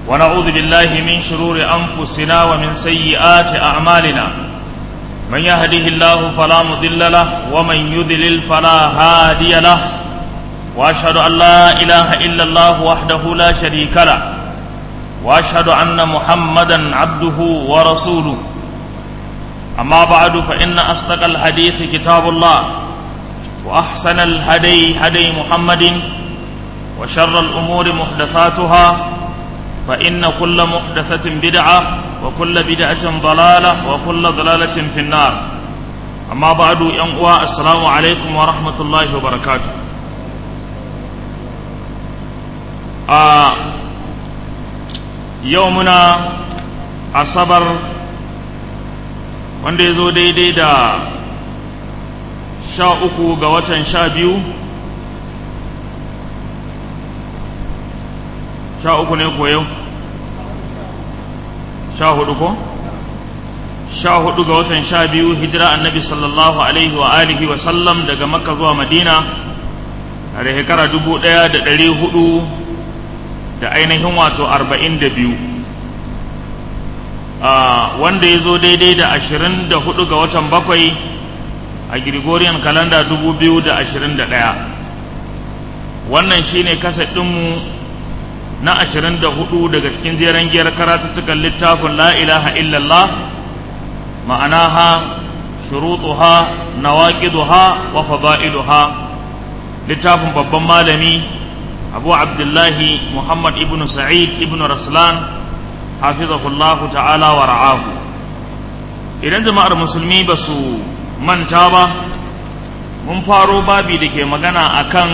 ونعوذ بالله من شرور أنفسنا ومن سيئات أعمالنا من يهده الله فلا مضل له ومن يضلل فلا هادي له وأشهد أن لا إله إلا الله وحده لا شريك له وأشهد أن محمدا عبده ورسوله أما بعد فإن أصدق الحديث كتاب الله وأحسن الهدي هدي محمد وشر الأمور محدثاتها فإن كل محدثة بدعة وكل بدعة ضلالة وكل ضلالة في النار أما بعد ينقوى السلام عليكم ورحمة الله وبركاته آه يومنا أصبر wanda ya zo daidai da sha uku ga watan sha biyu sha uku ne ko yau sha hudu ko sha hudu ga watan sha biyu hijira annabi sallallahu alaihi wa alihi wa sallam daga makka zuwa madina a da shekara dubu daya da dari hudu da ainihin wato arba'in da biyu wanda ya zo daidai da ashirin da hudu ga watan bakwai a Gregorian kalanda dubu biyu da ashirin da ɗaya wannan shine kaset ɗinmu na ashirin da hudu daga cikin jeren giyar karatuttukan littafin la ilaha illallah ma'anaha shurutuha nawaqiduha wa fada'iluha littafin babban malami abu abdullahi muhammad ibn sa'id ibn raslan hafizahullahu ta'ala wa ra'ahu idan jama'ar musulmi ba su manta ba mun faro babi da ke magana akan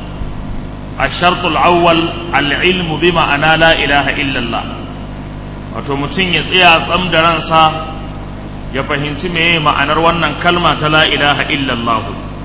ashartul awwal al'ilmu bi ma'ana la ilaha illallah wato mutum ya tsaya tsam da ransa ya fahimci meye ma'anar wannan kalma ta la ilaha illallah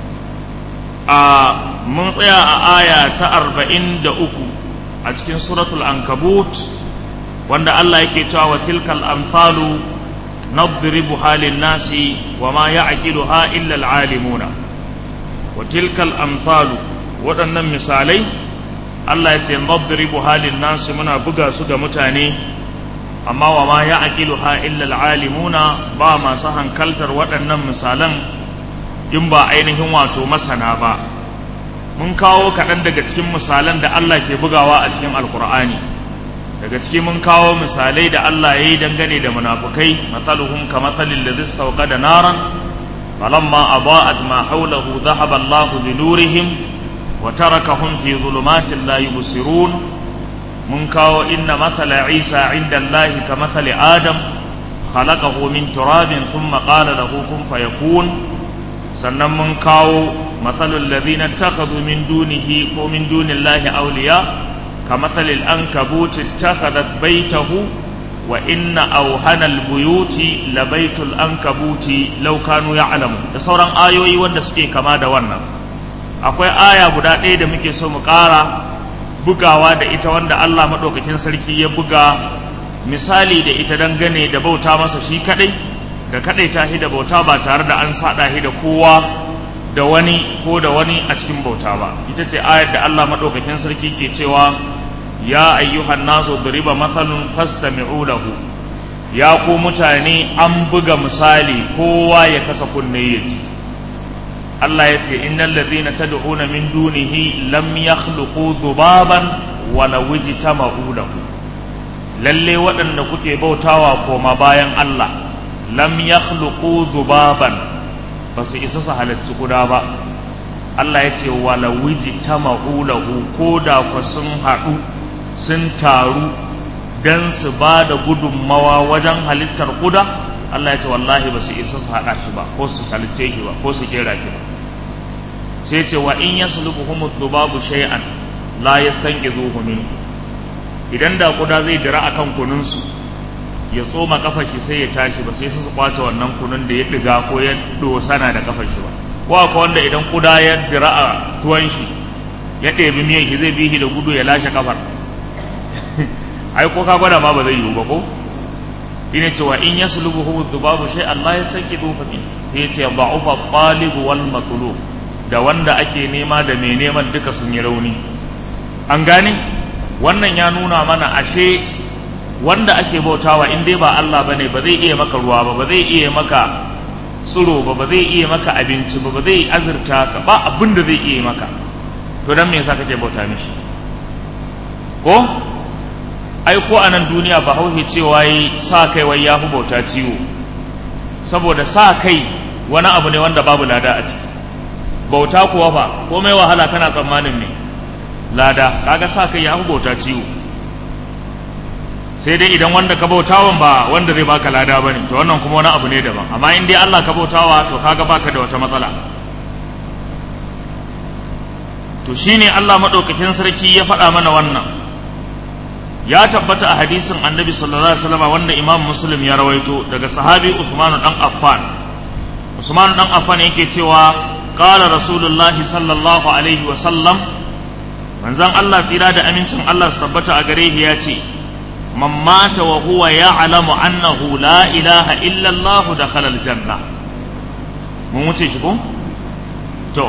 a mun tsaya a aya ta arba'in da uku a cikin suratul ankabut wanda Allah yake cewa wa tilkal amsalu nadribu halin nasi wa ma ya'qiluha illa al-alimuna wa tilkal amsalu waɗannan misalai Allah ya ce nadribu halin nasi muna buga su ga mutane amma wa ma ya'qiluha illa al-alimuna ba masu hankaltar waɗannan misalan in ba ainihin wato masana ba mun kawo kaɗan daga cikin misalan da Allah ke bugawa a cikin alkur'ani daga ciki mun kawo misalai da Allah ya yi dangane da munafukai matsaluhum ka matsalin da zai sauka da naran falamma aba'at ma haulahu dhahaba Allah bi nurihim wa tarakahum fi zulumatin la yubsirun mun kawo inna mathala Isa inda Allah ka mathali Adam khalaqahu min turabin thumma qala lahu kun fayakun sannan mun kawo matsalul ladina takhadhu min dunihi ko min dunillahi awliya كمثل الأنكبوت اتخذت بيته وإن أوهن البيوت لبيت الأنكبوت لو كانوا يعلمون da sauran ayoyi wanda suke kama da wannan akwai aya guda ɗaya da muke so mu ƙara bugawa da ita wanda Allah maɗaukakin sarki ya buga misali da ita dangane da bauta masa shi kaɗai da kaɗai ta da bauta ba tare da an saɗa da kowa da wani ko da wani a cikin bauta ba ita ce ayar da Allah maɗaukakin sarki ke cewa ya ayyuhan nasu duriba mathalun fastami'u lahu ya ku mutane an buga misali kowa ya kasa kunne ya ji Allah ya ce innal ladhina tad'una min dunihi lam yakhluqu dhubaban wala wajtama'u lahu lalle waɗanda kuke bautawa koma bayan Allah lam yakhluqu dhubaban ba su isa su halarci kuda ba Allah ya ce wala wiji ta ma'ulahu ko da ku sun haɗu sun taru don su ba da gudunmawa wajen halittar kuda Allah ya ce wallahi ba su isa su haɗa shi ba ko su halitce shi ba ko su kera shi ba sai ce wa in ya sulubu humu dubabu shay'an la yastanqidhuhu minhu idan da kuda zai dira akan kununsu ya tsoma kafar shi sai ya tashi ba sai su kwace wannan kunun da ya diga ko ya dosana da kafar shi ba ko akwai wanda idan kuda ya dira a tuwon shi ya ɗebi miyan shi zai bi shi da gudu ya lashe kafar ai ko ka gwada ma ba zai yiwu ba ko ina cewa in yaslubuhu dhubabu shay Allah yastanqidu fa min yace ba'ufa talib wal matlub da wanda ake nema da mai neman duka sun yi rauni an gane wannan ya nuna mana ashe wanda ake bautawa in dai ba Allah bane ba zai iya maka ruwa ba ba zai iya maka tsiro ba ba zai iya maka abinci ba ba zai azurta ka ba abin da zai iya maka to dan me yasa kake bauta mishi ko ai ko a nan duniya ba hauhe cewa yi sa kai wai ya fi bauta ciwo saboda sa kai wani abu ne wanda babu lada a ciki bauta kuwa ba komai wahala kana tsammanin ne lada kaga sa kai ya fi bauta ciwo sai dai idan wanda ka bautawan ba wanda zai baka lada bane to wannan kuma wani abu ne daban amma in dai Allah ka bautawa to kaga baka da wata matsala to shine Allah madaukakin sarki ya faɗa mana wannan ya tabbata a hadisin annabi sallallahu alaihi wasallam wanda imam muslim ya rawaito daga sahabi Uthman dan Affan Usman dan Affan yake cewa qala rasulullahi sallallahu alaihi wasallam manzon Allah tsira da amincin Allah su tabbata a gare shi ya ce man mata wa huwa ya'lamu annahu la ilaha illa Allah dakhala aljanna mun wuce shi ko to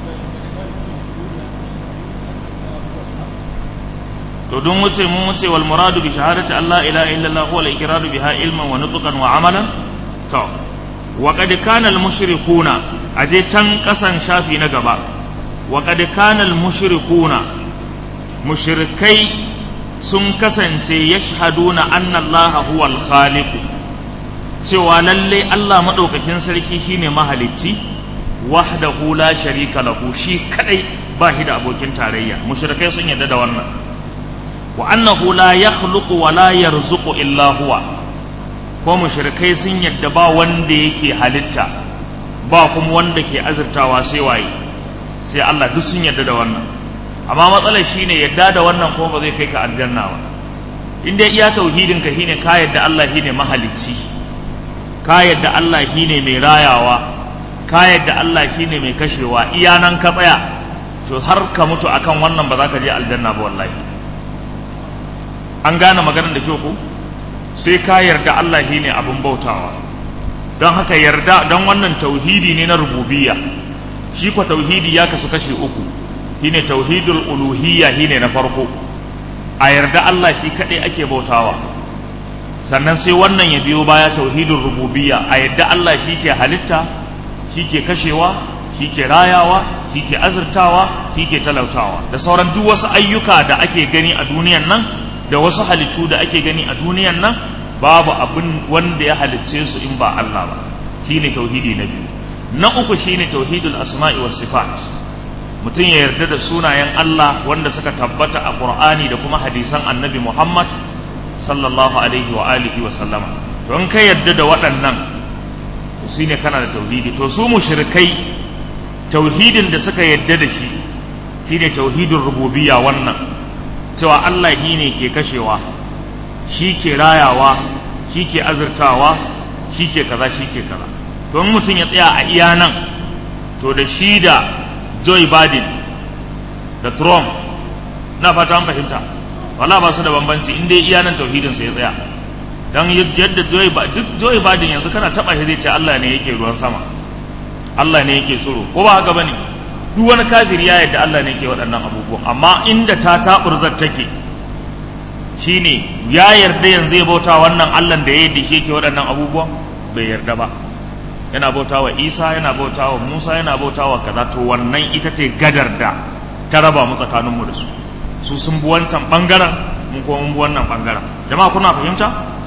to don wuce mun wuce wal muradu bi shahadati Allah ilaha illallah huwa al-iqraru biha ilman wa nutqan wa amalan to wa qad kana al-mushrikuna aje can kasan shafi na gaba wa qad kana al-mushrikuna mushrikai sun kasance yashhaduna anna Allah huwa al-khaliq cewa lalle Allah madaukakin sarki shine mahalicci wahdahu la sharika lahu shi kadai ba shi da abokin tarayya mushrikai sun yarda da wannan wa annahu la yakhluqu wa la yarzuqu illa huwa ko mushrikai sun yadda ba wanda yake halitta ba kuma wanda ke azurtawa sai waye sai Allah duk sun yadda da wannan amma matsalar shine yadda da wannan kuma ba zai kai ka aljanna ba in dai iya tauhidin ka shine ka yadda Allah shine mahalicci ka yadda Allah shine mai rayawa ka yadda Allah shine mai kashewa iya nan ka tsaya to har ka mutu akan wannan ba za ka je aljanna ba wallahi an gane maganar da kyau ko sai ka yarda Allah shi ne abin bautawa don haka yarda don wannan tauhidi ne na rububiyya shi kwa tauhidi ya kasu kashi uku shi ne tauhidul uluhiyya shi ne na farko a yarda Allah shi kaɗai ake bautawa sannan sai wannan ya biyo baya tauhidul rububiyya a yarda Allah shi ke halitta shi ke kashewa shi ke rayawa shi ke azurtawa shi ke talautawa da sauran duk wasu ayyuka da ake gani a duniyan nan da wasu halittu da ake gani a duniyan nan babu abin wanda ya halicce su in ba Allah ba shine tauhidi na biyu na uku shine tauhidul asma'i was sifat mutum ya yarda da sunayen Allah wanda suka tabbata a Qur'ani da kuma hadisan Annabi Muhammad sallallahu alaihi wa alihi wa sallama to in ka yarda da waɗannan to shine kana da tauhidi to su mushrikai tauhidin da suka yarda da shi shine tauhidin rububiyya wannan cewa Allah shi ne ke kashewa shi ke rayawa shi ke azurtawa shi ke kaza shi ke kaza to in mutum ya tsaya a iya nan to da shi da Joe Biden da Trump na fata an fahimta wala ba su da bambanci in dai iya nan tauhidin sa ya tsaya dan yadda Joe duk Joe Biden yanzu kana taba shi zai ce Allah ne yake ruwan sama Allah ne yake tsoro ko ba haka bane duk wani kafiri ya yadda Allah ne ke waɗannan abubuwan amma inda ta taɓurzar take shine ya yarda yanzu ya bauta wannan Allah da ya yadda shi ke waɗannan abubuwan bai yarda ba yana bauta wa Isa yana bauta wa Musa yana bauta wa kaza to wannan ita ce gadar da ta raba mu tsakaninmu da su su sun bi wancan ɓangaren mun kuma mun bi wannan ɓangaren jama'a kuna fahimta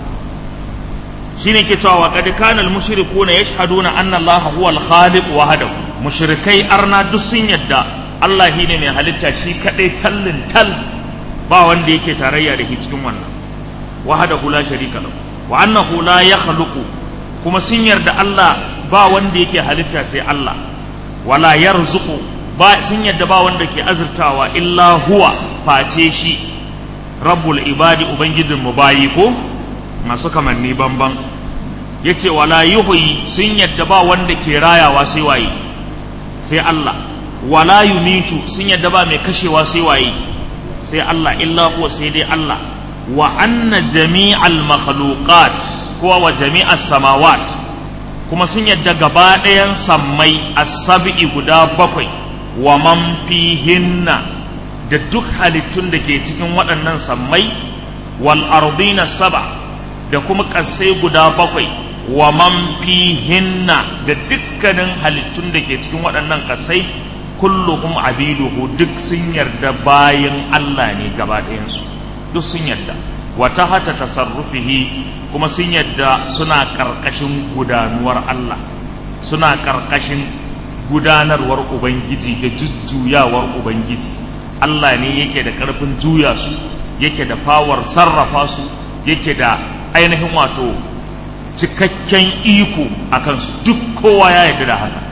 shine ke cewa wa qad kana al-mushrikuuna yashhaduna anna Allah huwa al-khaliq wahdahu mushrikai arna duk sun yadda Allah shi ne mai halitta shi kaɗai tallin tal ba wanda yake tarayya da shi cikin wannan wahadahu la sharika lahu wa annahu la yakhluqu kuma sun yarda Allah ba wanda yake halitta sai Allah wala yarzuqu ba sun yarda ba wanda ke azurtawa illa huwa face shi rabbul ibadi ubangijin mu bayi ko masu kamanni banban yace wala yuhyi sun yarda ba wanda ke rayawa sai waye sai Allah wala yumitu sun yadda ba mai kashewa sai waye sai Allah illa huwa sai dai Allah wa anna jami'al makhluqat ko wa jami'as samawat kuma sun yadda gaba ɗayan sammai as-sab'i guda bakwai wa man fihinna da duk halittun da ke cikin waɗannan sammai wal ardina saba da kuma ƙasai guda bakwai wa man fihinna da dukkanin halittun da ke cikin waɗannan ƙasai kulluhum abiduhu duk sun yarda bayan Allah ne gaba ɗayansu duk sun yarda wata hata tasarrufihi kuma sun yarda suna ƙarƙashin gudanuwar Allah suna ƙarƙashin gudanarwar Ubangiji da jujjuyawar Ubangiji Allah ne yake da ƙarfin juya su yake da fawar sarrafa su yake da ainihin wato cikakken iko a kansu duk kowa ya yarda da haka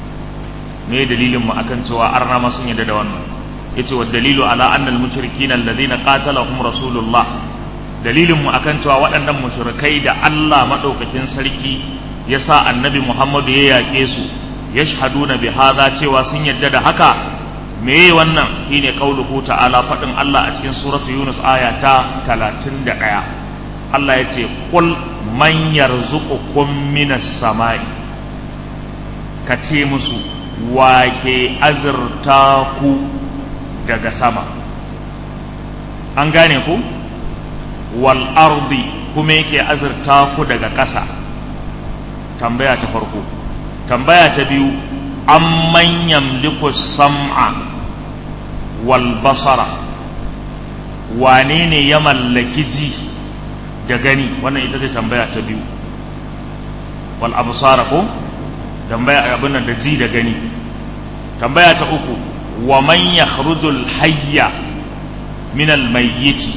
me dalilin mu akan cewa arna ma sun yarda da wannan yace wa dalilu ala anna al mushrikin alladhina qatalahum rasulullah dalilin mu akan cewa waɗannan mushrikai da Allah madaukakin sarki ya sa annabi Muhammadu ya yaƙe su yashhaduna bi hadha cewa sun yarda da haka me wannan shine qauluhu ta'ala faɗin Allah a cikin suratu Yunus aya ta 31 Allah ya ce qul man yarzuqukum minas sama'i ka ce musu wake azurta ku daga sama an gane ku wal ardi kuma yake azurta ku daga ƙasa tambaya ta farko tambaya ta biyu amman yamliku sam'a wal basara wane ne ya mallaki ji da gani wannan ita ce tambaya ta biyu wal absara ko tambaya abin da ji da gani tambaya ta uku wa man yakhrujul hayya min al mayyiti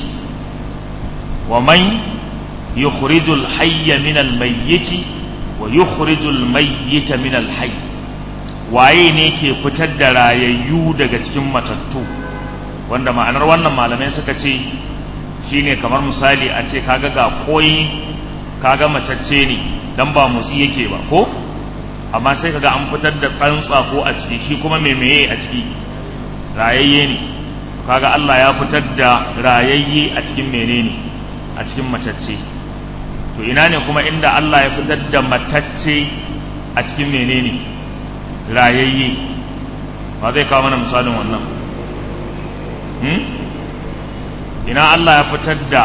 wa man yukhrijul hayya min al mayyiti wa yukhrijul mayyita min al hayy waye ne ke fitar da rayayyu daga cikin matattu wanda ma'anar wannan malamai suka ce shine kamar misali a ce kaga ga koyi kaga macacce ne dan ba motsi yake ba ko amma sai kaga an fitar da tsantsa ko a ciki shi kuma mai meye a ciki rayayye ne kaga Allah ya fitar da rayayye a cikin menene a cikin matacce to ina ne kuma inda Allah ya fitar da matacce a cikin menene rayayye ba zai kawo mana misalin wannan hmm? ina Allah ya fitar da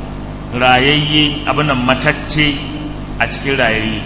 rayayye abin nan matacce a cikin rayayye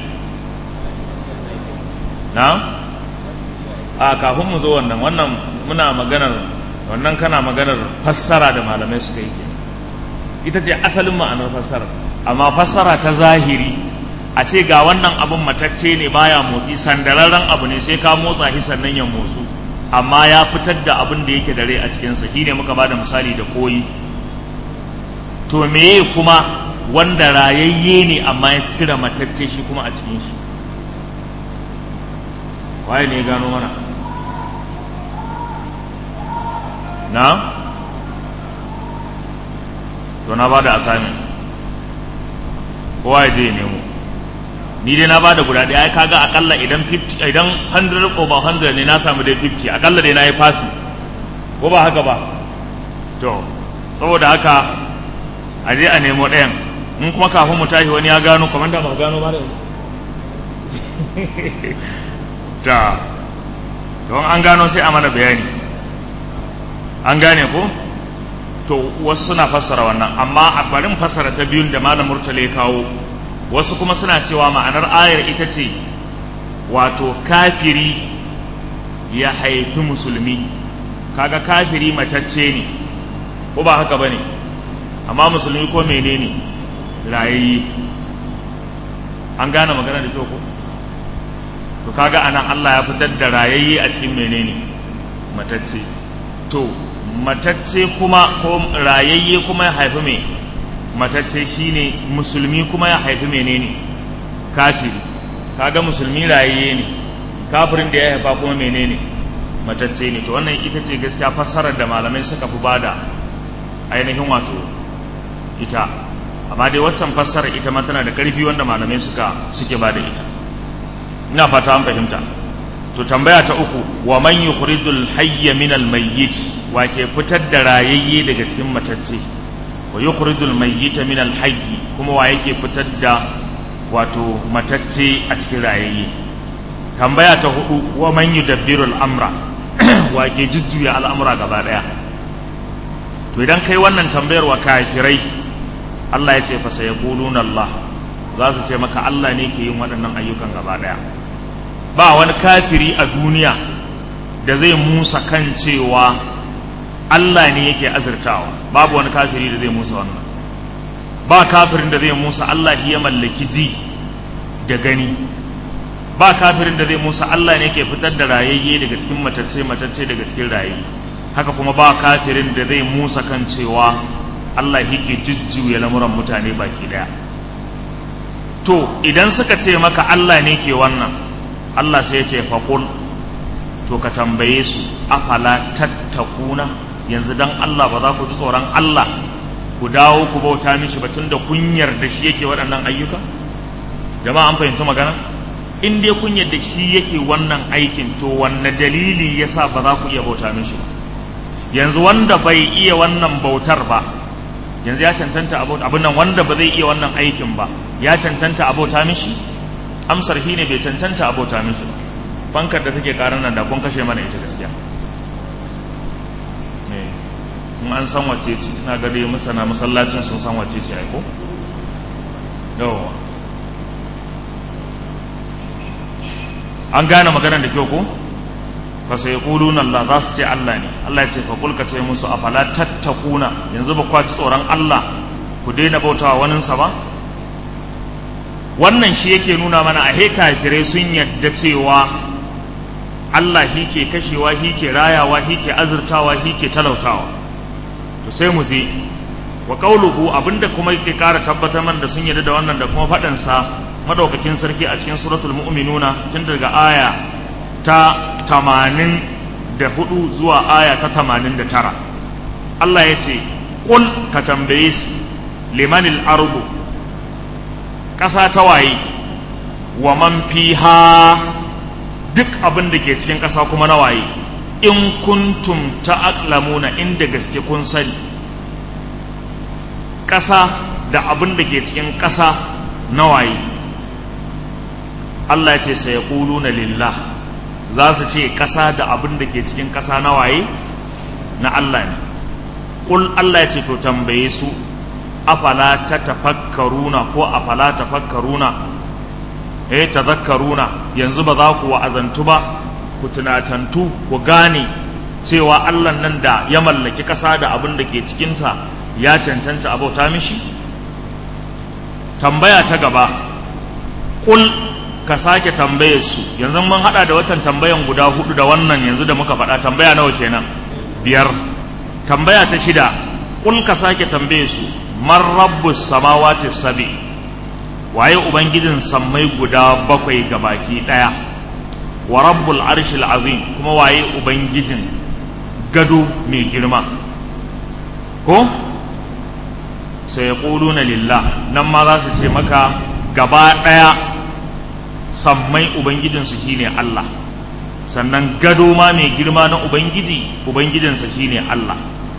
na a kafin mu zo wannan wannan muna maganar wannan kana maganar fassara da malamai suka yi ita ce asalin ma'anar fassara amma fassara ta zahiri a ce ga wannan abin matacce ne baya motsi sandararren abu ne sai ka motsa shi sannan ya motsu amma ya fitar da abin da yake da rai a cikinsa shi ne muka ba da misali da koyi to meye kuma wanda rayayye ne amma ya cire matacce shi kuma a cikin shi waye ne ya gano mana na to na ba da assignment kowa ya je ya nemo ni dai na ba da guda ɗaya ai kaga akalla idan 50 idan 100 over 100 ne na samu dai 50 akalla dai na yi fasi ko ba haka ba to saboda haka a je a nemo ɗayan in kuma kafin mu tashi wani ya gano kwamanda ba gano ba da ta don an gano sai a mana bayani an gane ko to wasu suna fassara wannan amma a barin fassara ta biyun da malam murtala ya kawo wasu kuma suna cewa ma'anar ayar ita ce wato kafiri ya haifi musulmi kaga kafiri macacce ne ko ba haka ba ne amma musulmi ko menene rayayye an gane magana da kyau ko to kaga anan Allah ya fitar da rayayye a cikin menene matacce to matacce kuma ko rayayye kuma ya haifi mai matacce shine musulmi kuma ya haifi menene kafiri kaga musulmi rayayye ne kafirin da ya haifa kuma menene matacce ne to wannan ita ce gaskiya fassarar da malamai suka fi bada ainihin wato ita amma dai waccan fassara ita ma tana da ƙarfi wanda malamai suka suke bada ita ina fata an fahimta to tambaya ta uku wa man yukhrijul hayya min al mayyit wa ke fitar da rayayye daga cikin matacce wa yukhrijul mayyita min al hayy kuma wa yake fitar da wato matacce a cikin rayayye tambaya ta hudu wa man yudabbirul amra wa ke jujjuya al'amura gaba daya to idan kai wannan tambayar wa kafirai Allah ya ce fa sayaquluna Allah za su ce maka Allah ne ke yin waɗannan ayyukan gaba ɗaya ba wani kafiri a duniya da zai musa kan cewa Allah ne yake azurtawa babu wani kafiri da zai musa wannan ba kafirin da zai musa Allah ya mallaki ji da gani ba kafirin da zai musa Allah ne ke fitar da rayayye daga cikin matacce matacce daga cikin rayayye haka kuma ba kafirin da zai musa kan cewa Allah yake jujjuya lamuran mutane baki daya to idan suka ce maka Allah ne ke wannan Allah sai ya ce faqul to ka tambaye su afala tattakuna yanzu dan Allah ba za ku ji tsoron Allah ku dawo ku bauta mishi ba tunda kun yarda shi yake waɗannan ayyuka jama'a an fahimci magana in dai kun yarda shi yake wannan aikin to wanne dalili yasa ba za ku iya bauta mishi ba yanzu wanda bai iya wannan bautar ba yanzu ya cancanta abin nan wanda ba zai iya wannan aikin ba ya cancanta abota mishi amsar shi ne bai cancanta abota mishi ba fankar da take karan nan da kun kashe mana ita gaskiya in an san wace ce ina ga dai masana masallacin sun san wace ce aiko yawa an gane maganar da kyau ko fa sai yaquluna Allah za su ce Allah ne Allah ya ce fa kulka ce musu afala tattakuna yanzu ba kwaci tsoron Allah ku daina bautawa waninsa ba wannan shi yake nuna mana a he kafirai sun yadda cewa Allah shi ke kashewa shi ke rayawa shi ke azurtawa shi ke talautawa to sai mu je wa qauluhu abinda kuma yake ƙara tabbatar man da sun yarda da wannan da kuma faɗin sa madaukakin sarki a cikin suratul mu'minuna tun daga aya ta 84 zuwa aya ta 89 Allah ya ce qul ka tambaye su limanil ardu ƙasa ta waye wa man fiha duk abin da ke cikin ƙasa kuma na waye in kuntum ta'lamuna inda gaske kun sani ƙasa da abin da ke cikin ƙasa na waye Allah ya ce sai na lillah za su ce ƙasa da abin da ke cikin ƙasa na waye na Allah ne ƙul Allah ya ce to tambaye su afala ta tafakkaruna ko afala tafakkaruna eh tazakkaruna yanzu ba za ku wa'azantu ba ku tunatantu ku gane cewa Allah nan da ya mallaki ƙasa da abin da ke cikinsa ya cancanta abauta mishi tambaya ta gaba kul ka sake tambaye su yanzu mun hada da watan tambayan guda hudu da wannan yanzu da muka faɗa tambaya nawa kenan biyar tambaya ta shida kul ka sake tambaye su man rabbus samawati sabi waye ubangijin sammai guda bakwai gabaki daya wa rabbul arshil azim kuma waye ubangijin gado mai girma ko sai na lillah nan ma za su ce maka gaba daya sammai ubangijinsu shine Allah sannan gado ma mai girma na ubangiji ubangijinsa shine Allah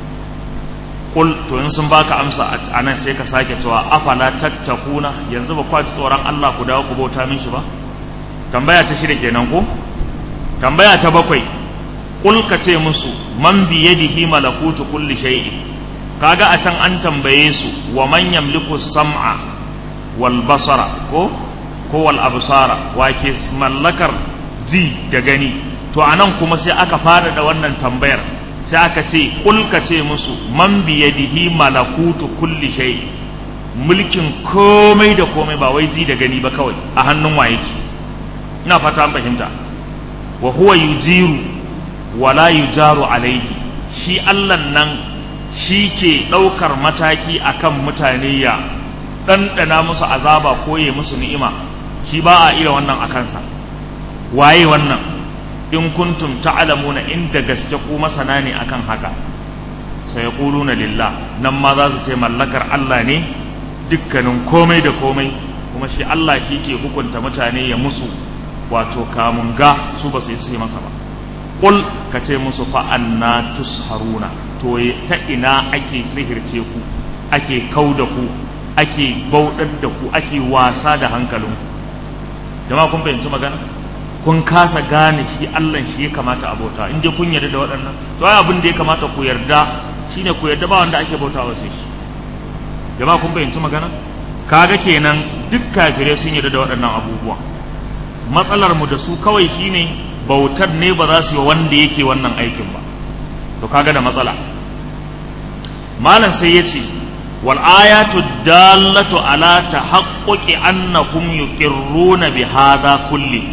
kul to in sun baka amsa a nan sai ka sake cewa afala tattakuna yanzu ba kwaci tsoron Allah ku dawo ku bauta min shi ba tambaya ta shida kenan ko tambaya ta bakwai kul ka ce musu man bi yadihi malakutu kulli shay'in kaga a can an tambaye su wa man yamliku sam'a wal basara ko ko wal absara wa ke mallakar ji da gani to anan kuma sai aka fara da wannan tambayar sai aka ce kul ka ce musu man bi yadihi malakutu kulli shay mulkin komai da komai ba wai ji da gani ba kawai a hannun wa yake ina fata an fahimta wa huwa yujiru wala yujaru alaihi shi Allah nan shi ke ɗaukar mataki akan mutane ya ɗanɗana musu azaba ko ya musu ni'ima shi ba a iya wannan a kansa waye wannan in kuntum ta'lamuna inda gaske ku masana ne akan haka sai na lillah nan ma za su ce mallakar Allah ne dukkanin komai da komai kuma shi Allah shi ke hukunta mutane ya musu wato kamun ga su ba su yi masa ba qul ka ce musu fa anna tusharuna to ta ina ake sihirce ku ake kau da ku ake bauɗar da ku ake wasa da hankalinku jama'a kun fahimci magana kun kasa gane shi Allah shi ya kamata abota in dai kun yarda da waɗannan to ai abin da ya kamata ku yarda shine ku yarda ba wanda ake bautawa sai shi jama'a kun fahimci magana kaga kenan duk kafirai sun yarda da waɗannan abubuwa matsalar mu da su kawai shine bautar ne ba za su yi wanda yake wannan aikin ba to kaga da matsala malam sai ya ce wal ayatu dallatu ala tahaqquqi annakum yuqirruna bi hadha kulli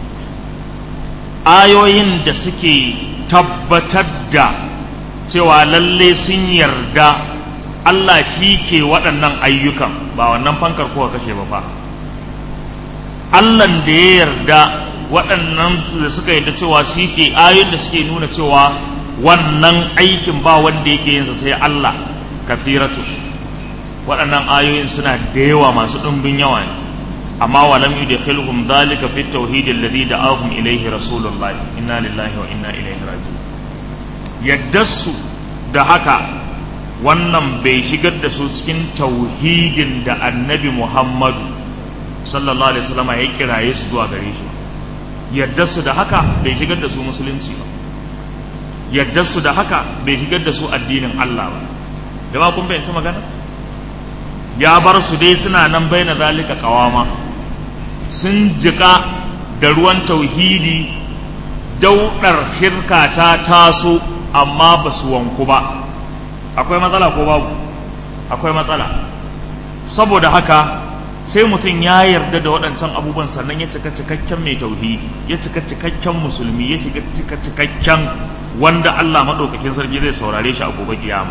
ayoyin da suke tabbatar da cewa lalle sun yarda Allah shi ke waɗannan ayyukan ba wannan fankar kowa kashe ba fa Allahn da ya yarda waɗannan da suka yarda cewa shi ke ayoyin da suke nuna cewa wannan aikin ba wanda yake yinsa sai Allah kafiratu waɗannan ayoyin suna da yawa masu ɗumbin yawa ne amma walam yudkhiluhum dhalika fi at-tauhid alladhi da'ahum ilayhi rasulullah inna lillahi wa inna ilayhi raji'un yaddasu da haka wannan bai shigar da su cikin tauhidin da annabi Muhammadu sallallahu alaihi wasallam ya kiraye su zuwa gare shi yaddasu da haka bai shigar da su musulunci ba yaddasu da haka bai shigar da su addinin Allah ba jama'a kun bayyana magana ya bar su dai suna nan baina zalika kawama sun jika da ruwan tauhidi daudar shirka ta taso amma ba su wanku ba akwai matsala ko babu akwai matsala saboda haka sai mutum ya yarda da waɗancan abubuwan sannan ya cika cikakken mai tauhidi ya cika cikakken musulmi ya shiga cika cikakken wanda Allah maɗaukakin sarki zai saurare shi a gobe kiyama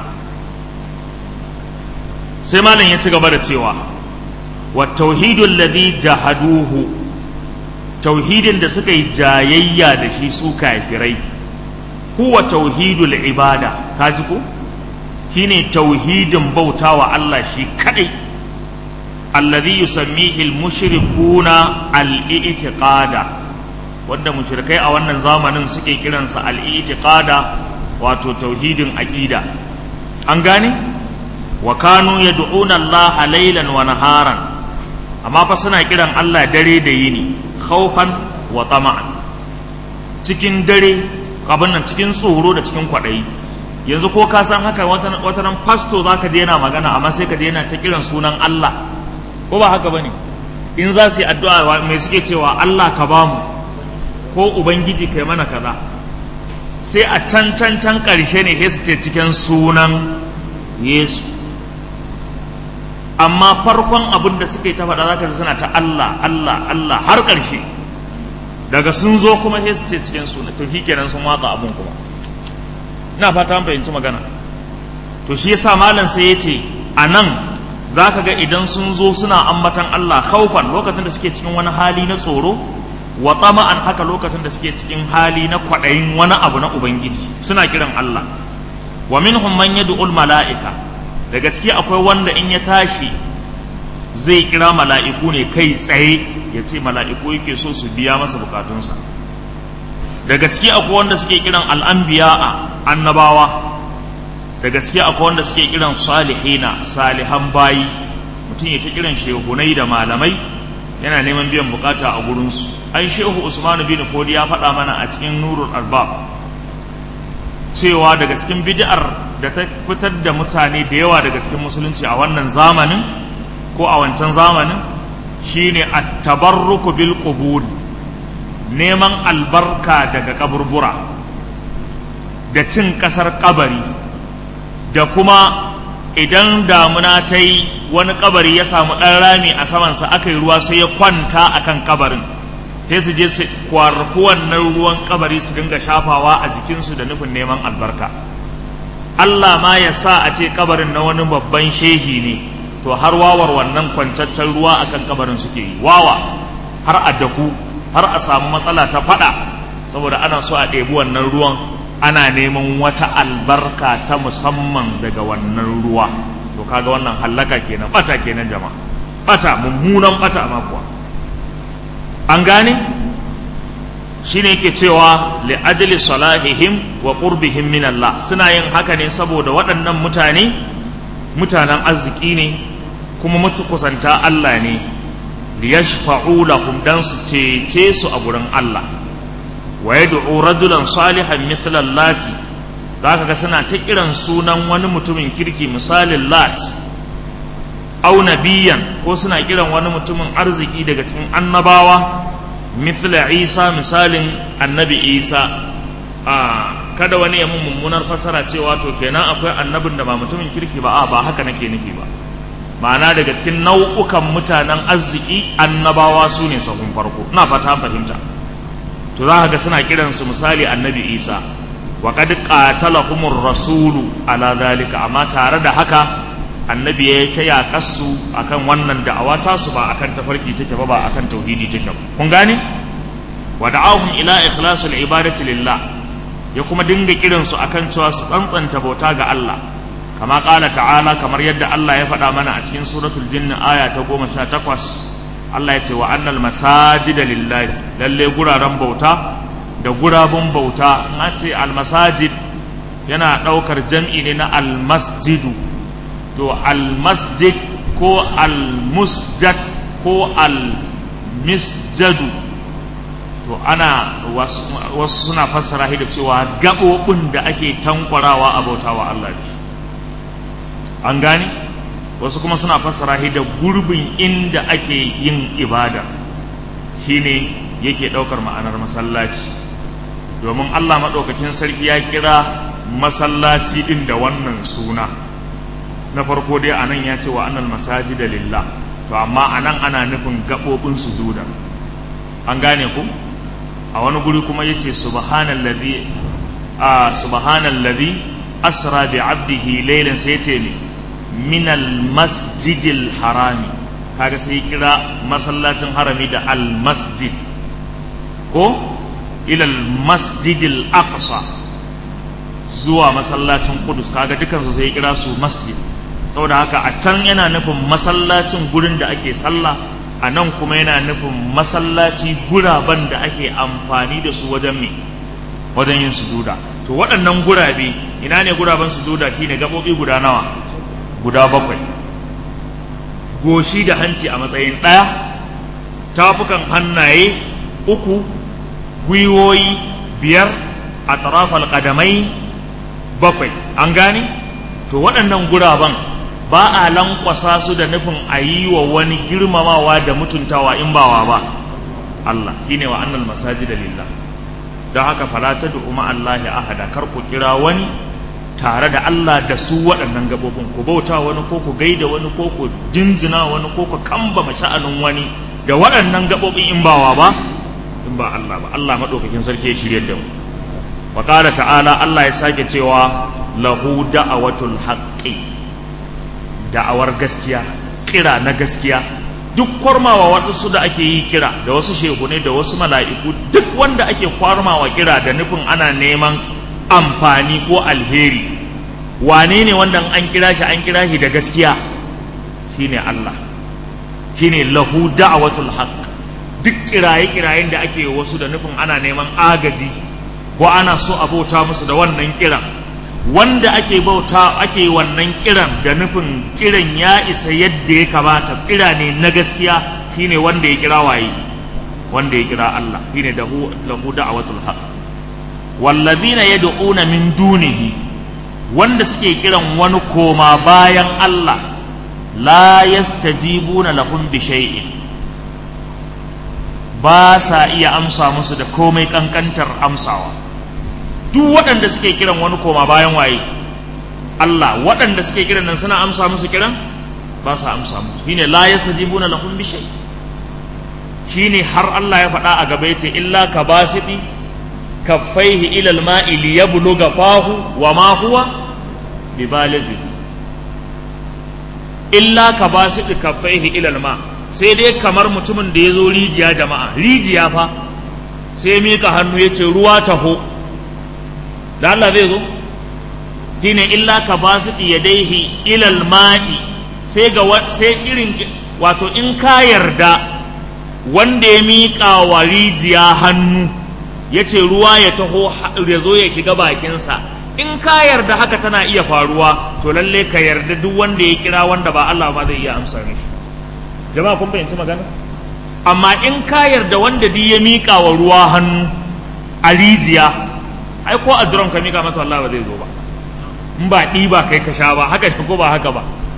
sai malam ya ci gaba da cewa wa tauhidul ladhi jahaduhu tauhidin da suka yi jayayya da shi su kafirai huwa tauhidul ibada kaji ko shine tauhidin bautawa Allah shi kadai alladhi yusammihi al-mushrikuna al-i'tiqada wanda mushrikai a wannan zamanin suke kiransa al-i'tiqada wato tauhidin aqida an gane wa kanu yad'una Allah laylan wa naharan amma fa suna kiran Allah dare da yini khawfan wa tama'an cikin dare abin nan cikin tsoro da cikin kwaɗayi yanzu ko ka san haka wata ran pasto zaka je yana magana amma sai ka je yana ta kiran sunan Allah ko ba haka bane in za su yi addu'a mai suke cewa Allah ka bamu ko ubangiji kai mana kaza sai a can can can ƙarshe ne sai su ce cikin sunan Yesu amma farkon abin da suka yi ta faɗa zaka ji suna ta Allah Allah Allah har ƙarshe daga sun zo kuma sai su ce cikin suna to shi kenan sun watsa abin kuma ina fata an fahimci magana to shi yasa malam sai ya ce a nan za ka ga idan sun zo suna ambatan Allah khaufan lokacin da suke cikin wani hali na tsoro wa tama'an haka lokacin da suke cikin hali na kwaɗayin wani abu na ubangiji suna kiran Allah wa minhum man yad'ul mala'ika daga ciki akwai wanda in ya tashi zai kira mala'iku ne kai tsaye ya ce mala'iku yake so su biya masa bukatunsa daga ciki akwai wanda suke kiran al'anbiya a annabawa daga ciki akwai wanda suke kiran salihina salihan bayi mutum ya ta kiran shehunai da malamai yana neman biyan bukata a gurinsu ai shehu usmanu bin fodi ya faɗa mana a cikin nurul albab cewa daga cikin bid'ar da ta fitar da mutane da yawa daga cikin musulunci a wannan zamanin ko a wancan zamanin shine at-tabarruku bil qubur neman albarka daga kaburbura da cin kasar kabari da kuma idan damuna ta yi wani kabari ya samu ɗan rami a samansa aka yi ruwa sai ya kwanta a kan kabarin sai su je su kwarfi wannan ruwan kabari su dinga shafawa a jikinsu da nufin neman albarka Allah ma ya sa a ce kabarin na wani babban shehi ne to har wawar wannan kwancaccen ruwa akan kabarin suke yi wawa har a daku har a samu matsala ta fada saboda ana so a ɗebi wannan ruwan ana neman wata albarka ta musamman daga wannan ruwa to kaga wannan hallaka kenan bata kenan jama'a bata mummunan bata ma kuwa an gane shine yake cewa li ajli salahihim wa qurbihim min Allah suna yin haka ne saboda waɗannan mutane mutanen arziki ne kuma kusanta Allah ne liyashfa'u lahum dan su cece su a gurin Allah wa yad'u rajulan salihan mithla lati zaka ga suna ta kiran sunan wani mutumin kirki misalin lat au nabiyan ko suna kiran wani mutumin arziki daga cikin annabawa mithla isa misalin annabi isa a kada wani ya mun mummunar fasara cewa to kenan akwai annabin da ba mutumin kirki ba a ba haka nake nufi ba ma'ana daga cikin nau'ukan mutanen arziki annabawa su ne sahun farko ina fata fahimta to za ka ga suna kiransu misali annabi isa wa qad qatalahumur rasulu ala zalika amma tare da haka annabi ya ta yaƙarsu akan wannan da'awa tasu ba akan tafarki take ba ba akan tauhidi take ba kun gane wa da'ahum ila ikhlasil ibadati lillah ya kuma dinga kiransu akan cewa su tsantsanta bauta ga Allah kama ƙala ta'ala kamar yadda Allah ya faɗa mana a cikin suratul jinn aya ta goma sha takwas Allah ya ce wa annal masajida lillahi lalle guraren bauta da gurabun bauta na ce almasajid yana ɗaukar jam'i ne na almasjidu to almasjid ko almusjad ko almisjadu to ana wasu suna fassara da cewa gaɓoɓin da ake tankwarawa a bautawa Allah ne an gane wasu kuma suna fassara da gurbin inda ake yin ibada shine yake ɗaukar ma'anar masallaci domin Allah maɗaukakin sarki ya kira masallaci ɗin da wannan suna na farko dai anan ya ce wa annal masajida lillah to amma anan ana nufin gaɓoɓin sujuda an gane ku a wani guri kuma ya ce subhanallazi a subhanallazi asra bi abdihi laylan sai ce ne min masjidil harami kaga sai kira masallacin harami da al masjid ko ila masjidil aqsa zuwa masallacin kudus kaga dukansu sai kira su masjid saboda haka a can yana nufin masallacin gurin da ake sallah a nan kuma yana nufin masallaci guraben da ake amfani da su wajen me wajen yin sujuda to waɗannan gurabe ina ne guraben sujuda shine gaɓoɓi guda nawa guda bakwai goshi da hanci a matsayin ɗaya tafukan hannaye uku gwiwoyi biyar a tarafal ƙadamai bakwai an gane to waɗannan guraben ba a lankwasa su da nufin a yi wa wani girmamawa da mutuntawa in bawa ba Allah shine wa annal masajid lillah don haka fala ta du'uma Allah ahada kar ku kira wani tare da Allah da su waɗannan gabobin ku bauta wani ko ku gaida wani ko ku jinjina wani ko ku kamba sha'anin wani da waɗannan gabobin in bawa ba in ba Allah ba Allah madaukakin sarki ya shirye da mu wa qala ta'ala Allah ya sake cewa lahu da'awatul haqqi da'awar gaskiya kira na gaskiya duk kwarmawa waɗansu da ake yi kira da wasu shehune da wasu mala'iku duk wanda ake kwarmawa kira da nufin ana neman amfani ko alheri wane ne wanda an kira shi an kira shi da gaskiya shine Allah shine lahu da'watul haqq duk kiraye kirayen da ake wasu da nufin ana neman agaji ko ana so a bauta musu da wannan kiran wanda ake bauta ake wannan kiran da nufin kiran ya isa yadda ya kamata kira ne na gaskiya shine wanda ya kira waye wanda ya kira Allah shine da lahu da'watul haqq wallazina yad'una min dunihi wanda suke kiran wani koma bayan Allah la yastajibuna lahum bi shay'in ba sa iya amsa musu da komai kankantar amsawa duk waɗanda suke kiran wani koma bayan waye Allah waɗanda suke kiran nan suna amsa musu kiran ba sa amsa musu shine la yastajibuna lahum bi shay shine har Allah ya faɗa a gaba yace illa ka basiti kaffaihi ila al-ma'i liyabluga fahu wa ma huwa bibalighi illa ka basiti kaffaihi ila al-ma sai dai kamar mutumin da ya zo rijiya jama'a rijiya fa sai mika hannu yace ruwa taho da Allah zai zo shine illa ka ba su yadaihi ilal ma'i sai ga sai irin wato in ka yarda wanda ya miƙa wa rijiya hannu ya ce ruwa ya taho ya zo ya shiga bakinsa in ka yarda haka tana iya faruwa to lalle ka yarda duk wanda ya kira wanda ba Allah ba zai iya amsa mishi jama'a kun fahimci magana amma in ka yarda wanda duk ya miƙa wa ruwa hannu a rijiya ai ko a duron ka mika masa Allah ba zai zo ba in ba ɗiba kai ka sha ba haka ne ko ba haka ba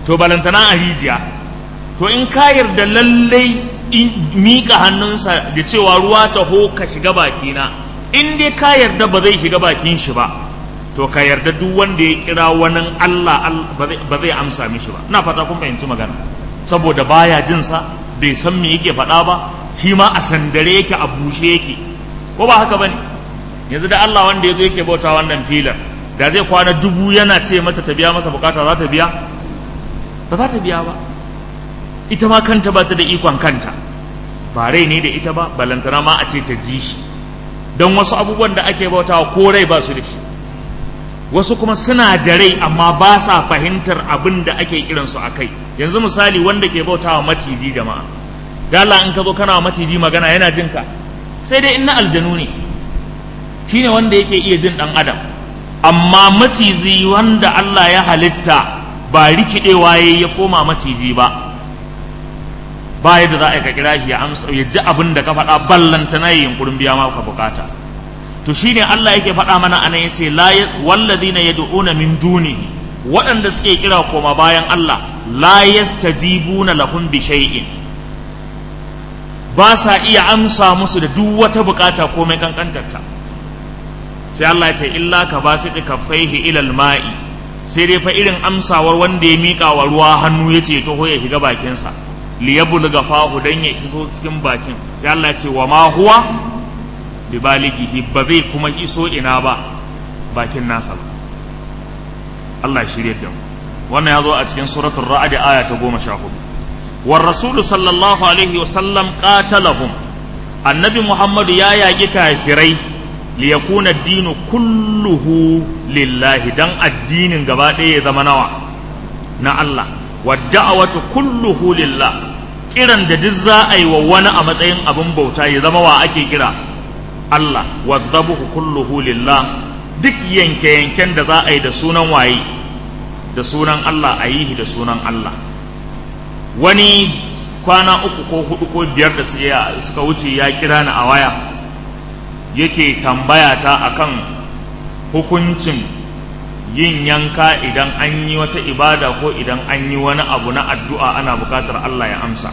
to balantana a rijiya to in ka yarda lallai in miƙa hannunsa da cewa ruwa taho ka shiga bakina in dai ka yarda ba zai shiga bakin shi ba to ka yarda duk wanda ya kira wani Allah ba zai amsa mishi ba ina fata kun fahimci magana saboda baya jin sa bai san me yake faɗa ba shi ma a sandare yake a bushe yake ko ba haka bane yanzu da Allah wanda yazo yake bauta wannan filar da zai kwana dubu yana ce mata ta biya masa bukata za ta biya ba za ta biya ba ita ma kanta ba ta da ikon kanta ba rai ne da ita ba balantana ma a ce ta ji shi don wasu abubuwan da ake bautawa ko rai ba su da shi wasu kuma suna da rai amma ba sa fahimtar abin da ake kiransu a kai yanzu misali wanda ke bautawa maciji jama'a gala in ka zo kana wa maciji magana yana jin ka sai dai in na aljanu ne shine wanda yake iya jin dan adam amma maciji wanda Allah ya halitta ba rikidewa yayi ya koma maciji ba ba yadda za a ka kira shi ya amsa ya ji abin da ka faɗa ballanta na yin kurin biya maka bukata to shine Allah yake faɗa mana anan yace la walladina yad'una min dunihi waɗanda suke kira koma bayan Allah la yastajibuna lahum bi shay'in ba sa iya amsa musu da duk wata bukata komai kankantarta sai Allah ya ce illa ka basiti kaffaihi ila mai sai dai fa irin amsawar wanda ya mika wa ruwa hannu yace to ya shiga bakinsa liyabulga fahu dan ya iso cikin bakin sai Allah ya ce wa ma huwa bi balighihi ba zai kuma iso ina ba bakin nasa ba Allah ya shirye da mu wannan ya zo a cikin suratul ra'd aya ta 14 war rasulu sallallahu alaihi wa sallam qatalahum annabi muhammadu ya yaki kafirai li yakuna ad-dinu kulluhu lillahi dan addinin gaba ɗaya ya zama nawa na Allah wadda'awatu kulluhu lillah kiran da duk za a yi wa wani a matsayin abin bauta ya zama wa ake kira Allah wadzabuhu kulluhu lillah duk yanke-yanken da za a yi da sunan waye da sunan Allah a yi da sunan Allah wani kwana uku ko hudu ko biyar da suka wuce ya kira ni a waya yake tambaya ta akan hukuncin yin yanka idan an yi wata ibada ko idan an yi wani abu na addu'a ana bukatar Allah ya amsa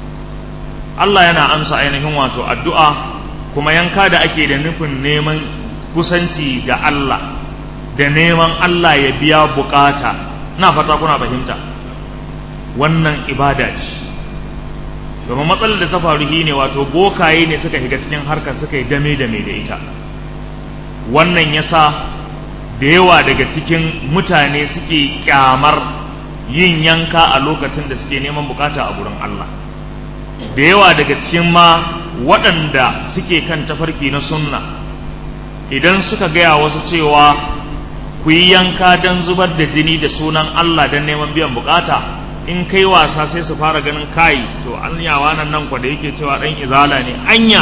Allah yana amsa ainihin wato addu'a kuma yanka da ake da nufin neman kusanci ga Allah da neman Allah ya biya bukata na fata kuna fahimta wannan ibada ce domin matsalar da ta faru ne wato bokaye ne suka shiga cikin harkar suka yi dame-dame da ita wannan yasa da yawa daga cikin mutane suke kyamar yin yanka a lokacin da suke neman bukata a gurin Allah da yawa daga cikin ma waɗanda suke kan tafarki na sunna idan suka gaya wasu cewa ku yi yanka don zubar da jini da sunan Allah don neman biyan bukata in kai wasa sai su fara ganin kai to an yawa nan nan kwa da yake cewa ɗan izala ne anya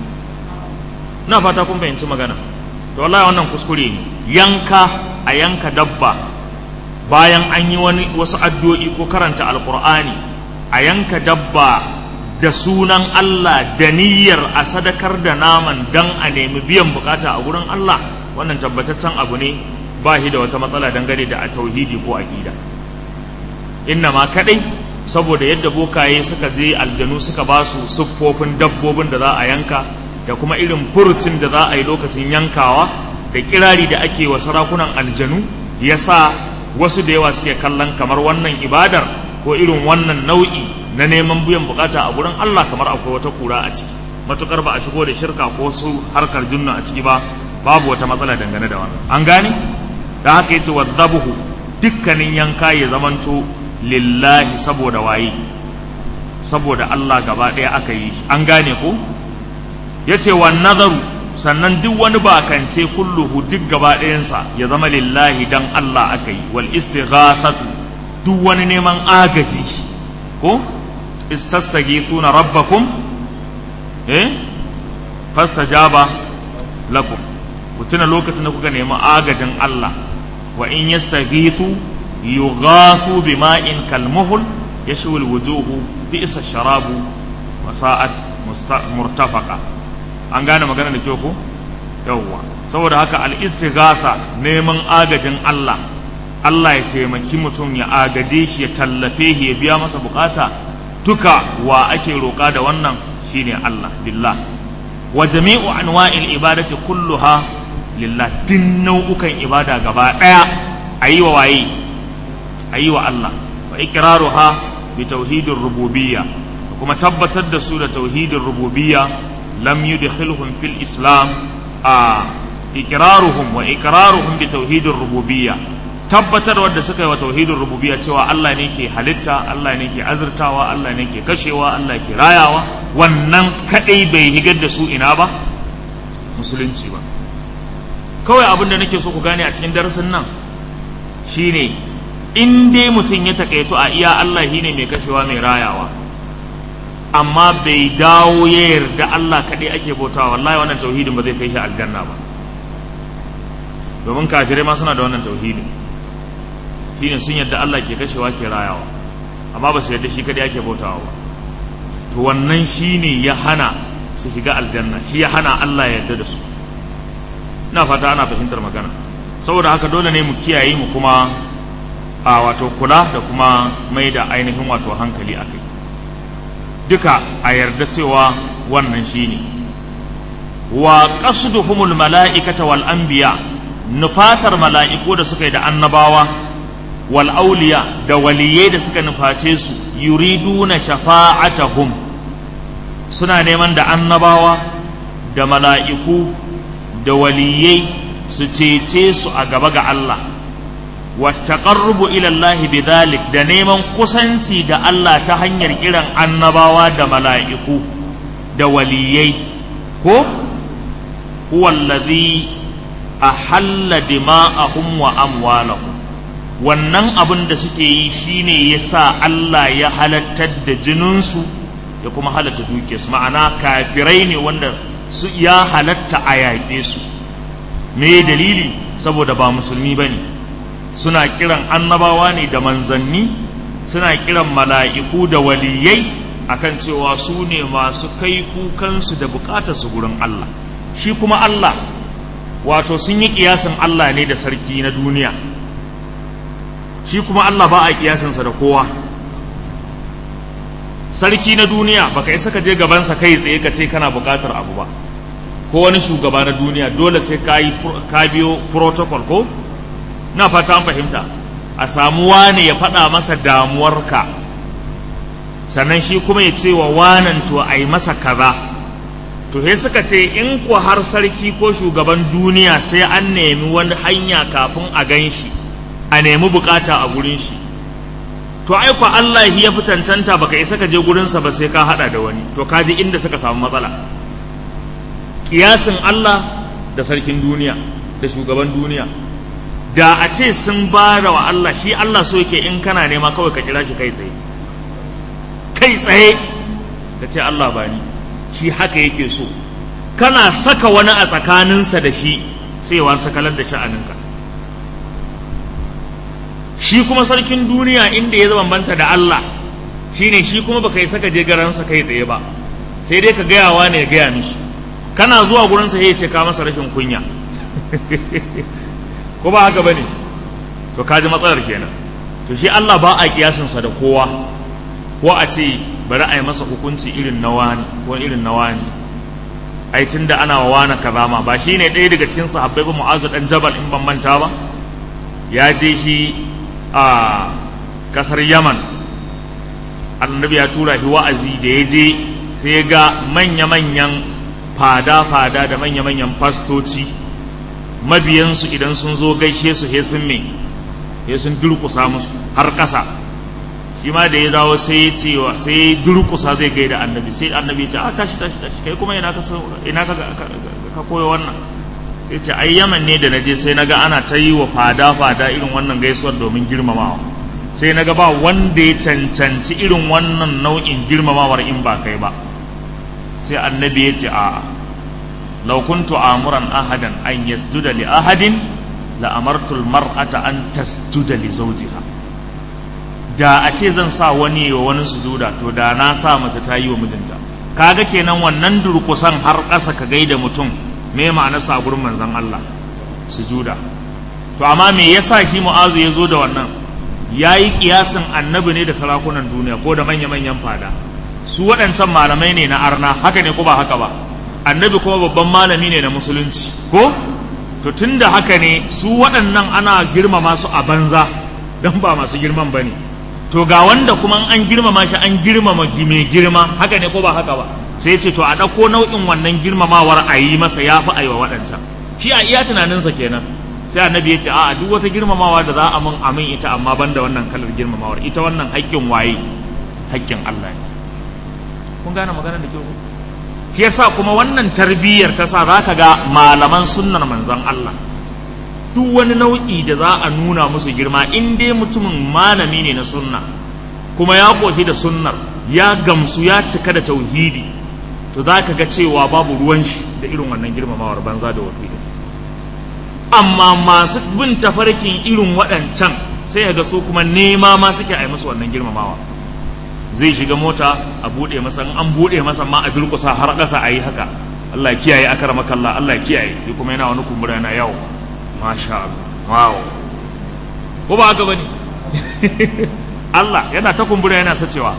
na fata kun fahimci magana to wallahi wannan kuskure ne yanka a yanka dabba bayan an yi wani wasu addu'o'i ko karanta alkur'ani a yanka dabba da sunan Allah da niyyar a sadakar da naman dan a nemi biyan bukata a gurin Allah wannan tabbataccen abu ne ba shi da wata matsala dangane da a tauhidi ko aqida inna ma kadai saboda yadda bokaye suka je aljanu suka ba su siffofin dabbobin da za a yanka da kuma irin furucin da za a yi lokacin yankawa da kirari da ake wa sarakunan aljanu ya sa wasu da yawa suke kallon kamar wannan ibadar ko irin wannan nau'i na neman biyan bukata a gurin Allah kamar akwai wata kura a ciki matukar ba a shigo da shirka ko su harkar junna a ciki ba babu wata matsala dangane da wannan an gane da haka yace wadzabuhu dukkanin yanka ya zamanto lillahi saboda waye saboda Allah gaba ɗaya aka yi an gane ko yace wan nazaru sannan duk wani bakance kulluhu duk gaba ɗayansa ya zama lillahi dan Allah aka yi wal istighathatu duk wani neman agaji ko istastaghithuna rabbakum eh fastajaba lakum ku tuna lokacin da kuka nemi agajin Allah wa in yastaghithu yughathu bima'in kalmuhl yashwi alwujuhu bi'sa sharabu wa sa'at murtafaqa an gane magana da kyau ko yawwa saboda haka al-istighatha neman agajin Allah Allah ya taimaki mutum ya agaje shi ya tallafe shi ya biya masa bukata duka wa ake roƙa da wannan shine Allah billah wa jami'u anwa'il ibadati kulluha lillah din nau'ukan ibada gaba daya ayi wa waye ayi wa Allah wa iqraruha bi tauhidir rububiyya kuma tabbatar da su da tauhidin rububiyya lam yudkhilhum fil islam a iqraruhum wa iqraruhum bi tauhidir rububiyya tabbatar wadda suka yi wa tauhidin rububiyya cewa Allah ne ke halitta Allah ne ke azurtawa Allah ne ke kashewa Allah ke rayawa wannan kadai bai higar da su ina ba musulunci ba kawai abin da nake so ku gane a cikin darasin nan shine in dai mutum ya takaito a iya Allah shine mai kashewa mai rayawa amma bai dawo ya yarda Allah kadai ake bautawa wallahi wannan tauhidin ba zai kai shi aljanna ba domin kafirai ma suna da wannan tauhidin shine sun yadda Allah ke kashewa ke rayawa amma ba su yadda shi kadai ake bautawa ba to wannan shine ya hana su shiga aljanna shi ya hana Allah ya yarda da su ina fata ana fahimtar magana saboda haka dole ne mu kiyaye mu kuma a wato kula da kuma mai da ainihin wato hankali a kai duka a yarda cewa wannan shine wa qasduhumul mala'ikata wal anbiya nufatar mala'iku da suka yi da annabawa wal auliya da waliyai da suka nuface su yuriduna shafa'atahum suna neman da annabawa da mala'iku da waliyai su cece su a gaba ga Allah wattaqarrubu ila Allah bidhalik da neman kusanci da Allah ta hanyar kiran annabawa da mala'iku da waliyai ko huwa allazi ahalla dima'ahum wa amwalahum wannan abin da suke yi shine yasa Allah ya halattar da jininsu ya kuma halatta dukiyarsu ma'ana kafirai ne wanda su ya halatta a yaƙe su me dalili saboda ba musulmi bane suna kiran annabawa ne da manzanni suna kiran mala'iku da waliyai akan cewa su ne masu kai kukansu da bukatarsu gurin Allah shi kuma Allah wato sun yi kiyasin Allah ne da sarki na duniya shi kuma Allah ba a kiyasinsa da kowa sarki na duniya baka isa ka je gabansa kai tsaye ka ce kana bukatar abu ba ko wani shugaba na duniya dole sai ka yi ka biyo protocol ko na fata an fahimta a samu wane ya faɗa masa damuwarka sannan shi kuma ya ce wa wanan to a yi masa kaza to he suka ce in ku har sarki ko shugaban duniya sai an nemi wani hanya kafin a gan shi a nemi bukata a gurin shi to ai ku Allah ya fi tantanta baka isa ka je gurinsa ba sai ka hada da wani to ka ji inda suka samu matsala kiyasin Allah da sarkin duniya da shugaban duniya da a ce sun bara wa Allah shi Allah so yake in kana nema kawai ka kira shi kai tsaye kai tsaye ka ce Allah ba ni shi haka yake so kana saka wani a tsakaninsa da shi sai wa ta kalar da sha'aninka shi kuma sarkin duniya inda ya bambanta da Allah shine shi kuma baka yi saka je garansa kai tsaye ba sai dai ka gayawa ne ya gaya mishi kana zuwa gurinsa ya ce ka masa rashin kunya ko ba haka bane to kaji matsalar kenan to shi Allah ba a kiyasinsa da kowa ko a ce bari a yi masa hukunci irin na wani ko irin na wani ai tunda ana wa wani kaza ma ba shine ɗaya daga cikin sahabbai ba mu'azu dan jabal in ban manta ba ya je shi a kasar yaman annabi ya tura shi wa'azi da ya je sai ya ga manya-manyan fada-fada da manya-manyan fastoci mabiyansu idan sun zo gaishe su he sun me he sun durkusa musu har ƙasa shi ma da ya dawo sai ya ce wa sai ya durkusa zai gaida annabi sai annabi ya ce a tashi tashi tashi kai kuma ina ka ina ka ka koyo wannan sai ce ai yaman ne da naje sai naga ana ta yi wa fada fada irin wannan gaisuwar domin girmamawa sai naga ba wanda ya cancanci irin wannan nau'in girmamawar in ba kai ba sai annabi ya ce a law kuntu amuran ahadan an yasjuda li ahadin la amartu mar'ata an tasjuda li zawjiha da a ce zan sa wani wa wani sujuda to da na sa mace ta yi wa mijinta kaga kenan wannan durkusan har ƙasa ka gaida mutum me ma'anarsa a gurin manzon Allah sujuda to amma me yasa shi mu'azu ya zo da wannan ya yi kiyasin annabi ne da sarakunan duniya ko da manya-manyan fada su waɗancan malamai ne na arna haka ne ko ba haka ba annabi kuma babban malami ne na musulunci ko to tun da haka ne su waɗannan ana girmama su a banza don ba masu girman ba ne to ga wanda kuma an girmama shi an girmama mai girma haka ne ko ba haka ba sai ce to a ɗauko nau'in wannan girmamawar a yi masa ya fi aiwa waɗancan shi a iya tunaninsa kenan sai annabi ya ce a duk wata girmamawa da za a mun amin ita amma ban da wannan kalar girmamawar ita wannan haƙƙin waye haƙƙin Allah ne kun gane maganar da ke ku shi yasa kuma wannan tarbiyyar ta sa zaka ga malaman sunnar manzon Allah duk wani nau'i da za a nuna musu girma in dai mutumin malami ne na sunna kuma ya kofi da sunnar ya gamsu ya cika da tauhidi to za ka ga cewa babu ruwan shi da irin wannan girmamawar banza da wafi amma masu bin tafarkin irin waɗancan sai ga su kuma nema ma suke a yi musu wannan girmamawa zai shiga mota a buɗe masa an buɗe masa ma a durƙusa har ƙasa a yi haka Allah kiyaye akar makalla Allah kiyaye shi kuma yana wani kumbura yana yawo masha Allah wow ko ba haka bane Allah yana ta kumbura yana sacewa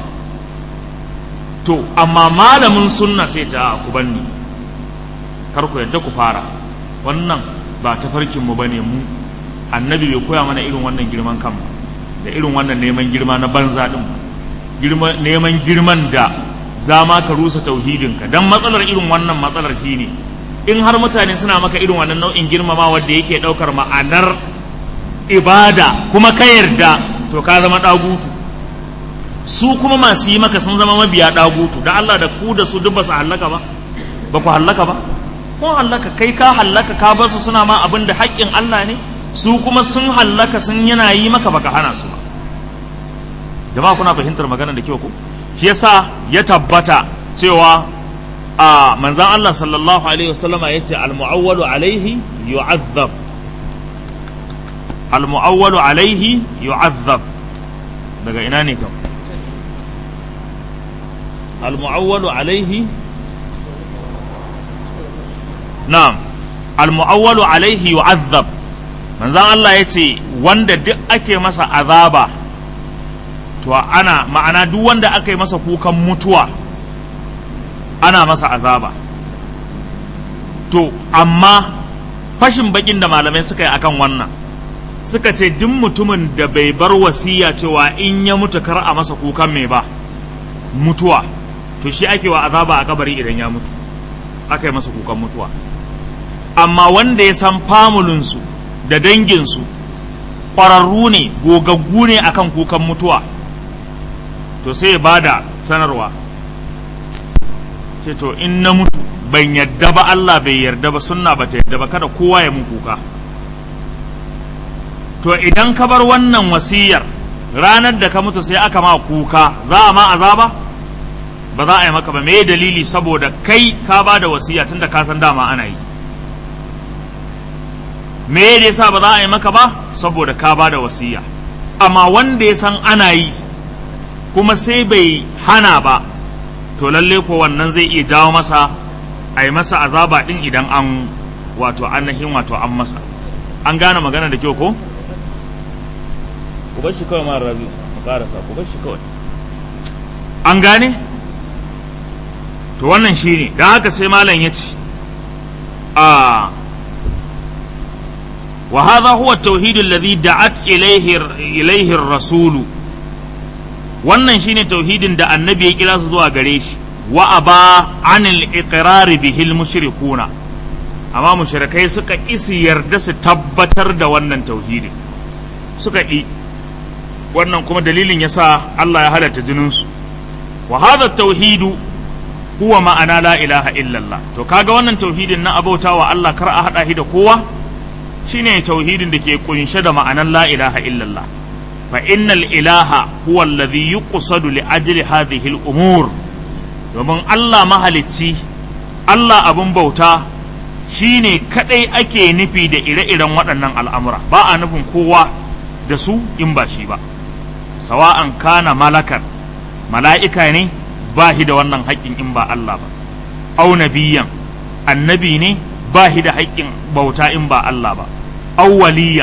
to amma malamin sunna sai ta ku banni kar ku yadda ku fara wannan ba tafarkin mu bane mu annabi bai koya mana irin wannan girman kan da irin wannan neman girma na banza din girma neman girman da za ma ka rusa tauhidinka dan matsalar irin wannan matsalar shine in har mutane suna maka irin wannan nau'in girmama wanda yake daukar ma'anar ibada kuma ka yarda to ka zama dagutu su kuma masu yi maka sun zama mabiya dagutu da Allah da ku da su duk ba su hallaka ba ba ku hallaka ba ko hallaka kai ka hallaka ka basu suna ma abin da haƙƙin Allah ne su kuma sun hallaka sun yana yi maka baka hana su ba jama'a kuna fahimtar magana da kyau ko shi yasa ya tabbata cewa a manzan Allah sallallahu alaihi wasallama yace al-mu'awwalu alaihi yu'azzab al-mu'awwalu alaihi yu'azzab daga ina ne kam al-mu'awwalu alaihi na'am al-mu'awwalu alaihi yu'azzab manzan Allah yace wanda duk ake masa azaba to ana ma'ana duk wanda aka yi masa kukan mutuwa ana masa azaba to amma fashin bakin da malamai suka yi akan wannan suka ce duk mutumin da bai bar wasiya cewa in ya mutu kar a masa kukan mai ba mutuwa to shi ake wa azaba a kabari idan ya mutu aka yi masa kukan mutuwa amma wanda ya san famulinsu da danginsu ƙwararru ne gogaggu ne akan kukan mutuwa to sai ba da sanarwa ce to in na mutu ban yadda ba Allah bai yarda ba sunna ba ta yadda ba kada kowa ya mun kuka to idan ka bar wannan wasiyar ranar da ka mutu sai aka ma kuka za a ma azaba ba za a yi maka ba me dalili saboda kai ka ba da wasiya tunda ka san dama ana yi me da yasa ba za a yi maka ba saboda ka ba da wasiya amma wanda ya san ana yi kuma sai bai hana ba to lalle ko wannan zai iya jawo masa a yi masa azaba din idan an wato ainihin wato an masa an gane magana da kyau ko ku bar shi kawai mara razi mu karasa ku bar shi kawai an gane to wannan shine don haka sai malam ya ce a wa hadha huwa at-tauhid alladhi da'at ilayhi ilayhi ar-rasulu wannan shine tauhidin da annabi ya kira su zuwa gare shi wa aba anil iqrar bihi al mushrikuna amma mushrikai suka isi yarda su tabbatar da wannan tauhidin suka yi wannan kuma dalilin yasa Allah ya halatta jinin su wa hadha tauhidu huwa ma'ana la ilaha illallah to kaga wannan tauhidin na abautawa Allah kar a hada shi da kowa shine tauhidin da ke kunshe da ma'anan la ilaha illallah فإن الإله هو الذي يقصد لأجل هذه الأمور domin Allah mahalicci Allah abin bauta shi ne kaɗai ake nufi da ire-iren waɗannan al'amura ba a nufin kowa da su in ba shi ba sawa'an kana malakar mala'ika ne ba shi da wannan haƙƙin in ba Allah ba au nabiyan annabi ne ba shi da haƙƙin bauta in ba Allah ba au waliyan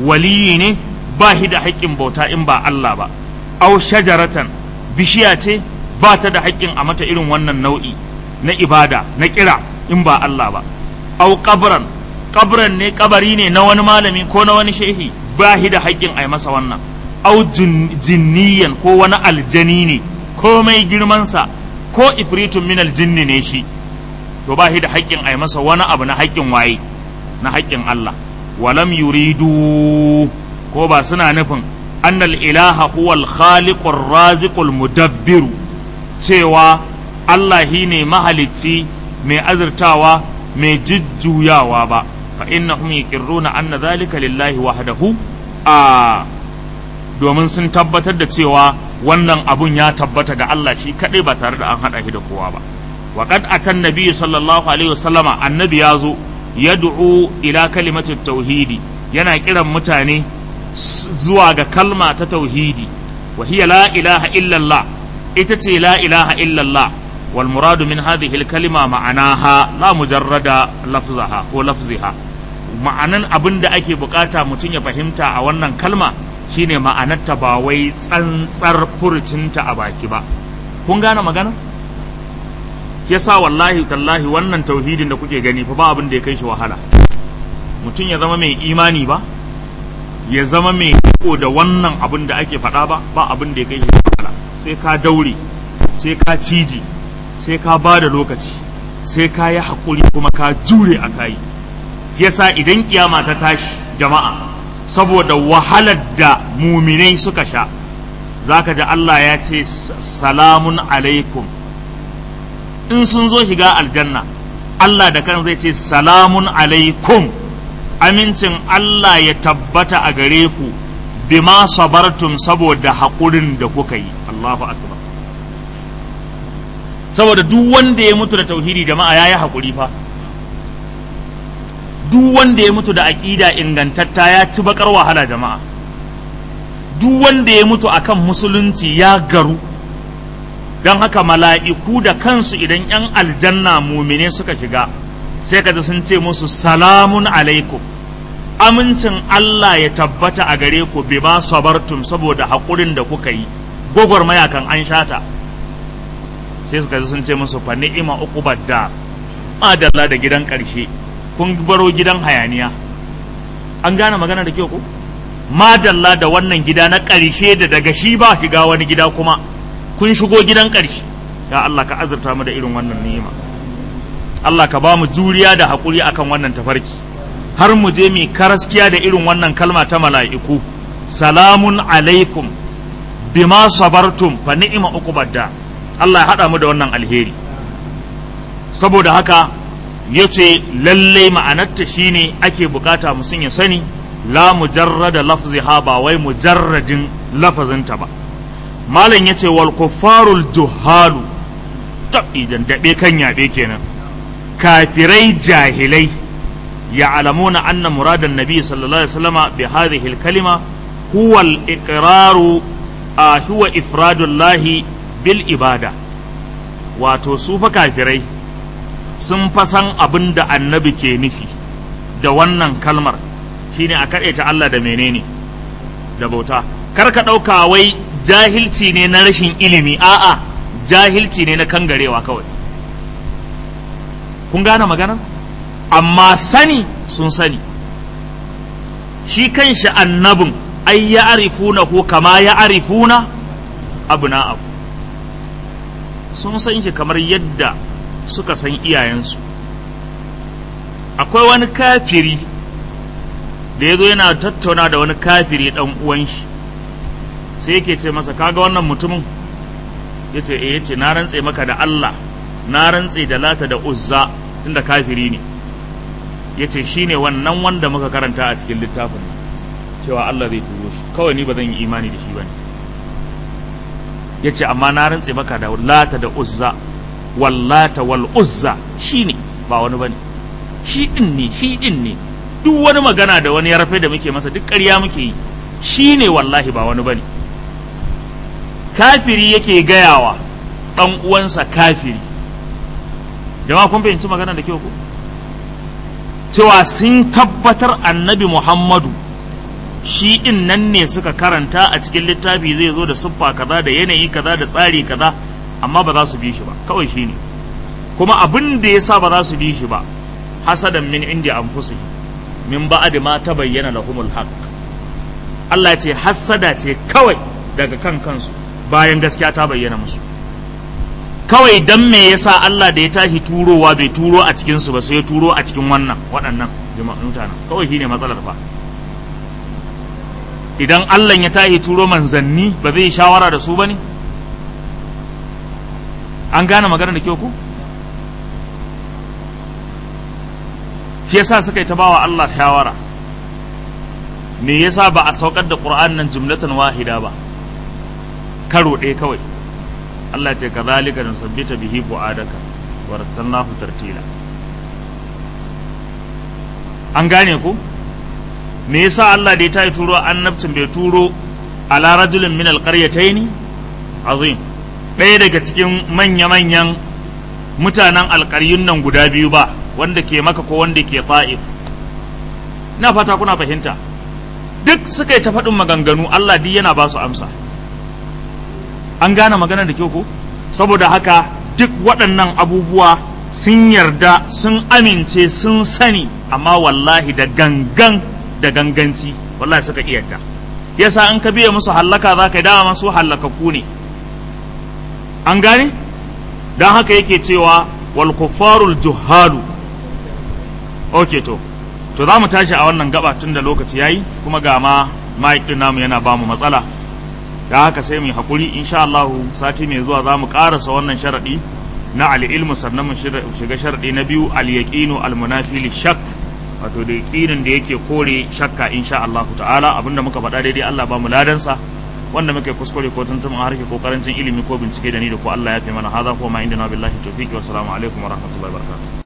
waliyi ne ba shi da haƙƙin bauta in ba Allah ba au shajaratan bishiya ce ba ta da haƙƙin a mata irin wannan nau'i na ibada na kira in ba Allah ba au qabran qabran ne kabari ne na wani malami ko na wani shehi ba shi da haƙƙin a yi masa wannan au jinniyan ko wani aljani ne komai girmansa ko ifritun min aljinni ne shi to ba shi da haƙƙin a yi masa wani abu na haƙƙin waye na haƙƙin Allah walam yuridu ko ba suna nufin annal ilaha huwal khaliqur raziqul mudabbiru cewa Allah shi ne mahalicci mai azurtawa mai jujjuyawa ba fa innahum yaqirruna anna dhalika lillahi wahdahu a domin sun tabbatar da cewa wannan abun ya tabbata ga Allah shi kadai ba tare da an hada shi da kowa ba wa qad atan nabiy sallallahu alaihi wasallama annabi ya zo yad'u ila kalimatit tauhidi yana kiran mutane zuwa ga kalma ta tauhidi wa hiya la ilaha illallah ita ce la ilaha illallah wal muradu min hadhihi al kalima ma'anaha la mujarrada lafzaha ko lafziha ma'anan abin da ake bukata mutum ya fahimta a wannan kalma shine ma'anarta ba wai tsantsar furucinta a baki ba kun gane magana yasa wallahi tallahi wannan tauhidin da kuke gani fa ba abin da ya kai shi wahala mutum ya zama mai imani ba ya zama mai riko da wannan abin da ake faɗa ba ba abin da ya kai shi wahala sai ka daure sai ka ciji sai ka ba da lokaci sai ka yi haƙuri kuma ka jure a kayi yasa idan kiyama ta tashi jama'a saboda wahalar da muminai suka sha zaka ji Allah ya ce salamun alaikum in sun zo shiga aljanna Allah da kan zai ce salamun alaikum amincin Allah ya tabbata a gare ku bima sabartum saboda haƙurin da kuka yi Allahu akbar saboda duk wanda ya mutu da tauhidi jama'a yayi haƙuri fa duk wanda ya mutu da aƙida ingantatta ya ci bakar wahala jama'a duk wanda ya mutu akan musulunci ya garu don haka mala'iku da kansu idan ‘yan aljanna mumine suka shiga sai ka sun ce musu salamun alaikum amincin Allah ya tabbata a gare ku bi ma sabartum saboda haƙurin da kuka yi gwagwarmaya kan an shata sai suka sun ce musu fa ni'ima uqubad da madalla da gidan ƙarshe kun baro gidan hayaniya an gane magana da kyau ko madalla da wannan gida na ƙarshe da daga shi ba shiga wani gida kuma kun shigo gidan ƙarshe ya Allah ka azurta mu da irin wannan ni'ima Allah ka ba mu juriya da haƙuri akan wannan tafarki har mu je mu karaskiya da irin wannan kalma ta mala'iku salamun alaikum bima sabartum fa ni'ima uqubadda Allah ya haɗa mu da wannan alheri saboda haka ya ce lallai ma'anarta shine ake bukata musun ya sani la mujarrada lafziha ba wai mujarradin lafazinta ba malam ya ce wal kuffarul juhalu idan daɓe kan yaɓe kenan kafirai jahilai ya alamuna anna muradan nabi sallallahu alaihi wasallama bi hadhihi al kalima huwa al iqraru huwa ifradullahi bil ibada wato su fa kafirai sun fasan abin da annabi ke nufi da wannan kalmar shine a kaɗaita Allah da menene da bauta kar ka ɗauka wai jahilci ne na rashin ilimi a'a jahilci ne na kangarewa kawai kun gane magana amma sani sun sani shi kanshi annabin ai ya arifuna ko kama ya arifuna abu na abu sun san shi kamar yadda suka san iyayensu akwai wani kafiri da ya zo yana tattauna da wani kafiri ɗan uwan shi sai yake ce masa kaga wannan mutumin ya ce eh yace na rantse maka da Allah na rantse da lata da uzza tunda kafiri ne ya ce shi ne wannan wanda muka karanta a cikin littafin cewa Allah zai turo shi kawai ni ba zan yi imani da shi ba ne ya ce amma na rantse maka da lata da uzza wallata wal uzza shi ne ba wani ba ne shi ɗin ne shi ɗin ne duk wani magana da wani ya rafe da muke masa duk ƙarya muke yi shi ne wallahi ba wani ba ne kafiri yake gayawa ɗan uwansa kafiri jama'a kun fahimci magana da kyau ko cewa sun tabbatar annabi muhammadu shi in nan ne suka karanta a cikin littafi zai zo da siffa kaza da yanayi kaza da tsari kaza amma ba za su bi shi ba kawai shi ne kuma abin da ya sa ba za su bi shi ba hasadan min indi anfusi min ba'ad ma tabayyana lahumul haqq Allah ya ce hasada ce kawai daga kan kansu bayan gaskiya ta bayyana musu kawai dan me yasa Allah da ya tashi turowa bai turo a cikin su ba sai ya turo a cikin wannan waɗannan jama'an mutanen kawai shine matsalar fa idan Allah ya tashi turo manzanni ba zai shawara da su bane an gane magana da kyau ku shi yasa suka yi ta bawa Allah shawara me yasa ba a saukar da Qur'an nan jumlatan wahida ba karo ɗaya kawai Allah ce kazalika nusabbita bihi bu'adaka wa rattalnahu tartila an gane ku me yasa Allah da ya tayi turo annabcin bai turo ala rajulin min alqaryatayn azim ɗaya daga cikin manya-manyan mutanen alƙaryun nan guda biyu ba wanda ke maka ko wanda ke ta'if na fata kuna fahimta duk suka yi ta faɗin maganganu Allah duk yana ba su amsa an gane magana da kyau ko saboda haka duk waɗannan abubuwa sun yarda sun amince sun sani amma wallahi da gangan da ganganci wallahi suka iya yarda yasa an ka biya musu hallaka za ka yi dama masu hallakakku ne an gane don haka yake cewa wal kuffarul juhalu ok to to za mu tashi a wannan gaba tun da lokaci yayi kuma ga ma mic din namu yana ba mu matsala da haka sai mu yi hakuri insha Allah sati mai zuwa za mu karasa wannan sharadi na al-ilmu sannan mu shiga sharadi na biyu al-yaqinu al-munafi shak wato da yaqinin da yake kore shakka insha Allah ta'ala abinda muka faɗa daidai Allah ba mu ladansa wanda muke kuskure ko tuntuɓin harke ko karancin ilimi ko bincike da ni da ko Allah ya fi mana hadha ko ma inda na billahi tawfiqi wa salamu alaikum wa rahmatullahi wa barakatuh